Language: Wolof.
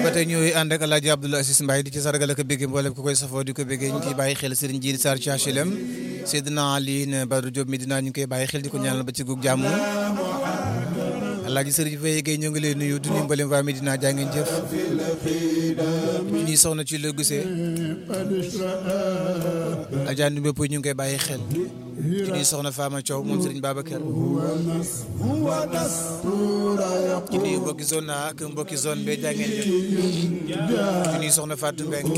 ba tey ñooy ànd ak El Hadj Abdoulaye Aziz Mbaye di ci sargal ak bëgg mboolem ku koy safoo di ko bëggee ñu ciy bàyyi xel Serigne Djili Sarr ci HLM Seydina Aline Badou Diop Medina ñu koy bàyyi xel di ko ñaanal ba ci gug jàmm El Hadj Serigne Faye Gueye ñoo ngi lay nuyu du nuyu mboolem waa Medina jaa ngeen jëf ñu ñuy soxna ci la gisee Adja Ndoumbé Pouy ñu ngi koy bàyyi xel ci ñuy soxna Fama Thiaw moom Serigne Babacar ci nuyu mbokki zone A ak mbokki zone B jaa ngeen jëf ci ñuy soxna Fatou Mbengue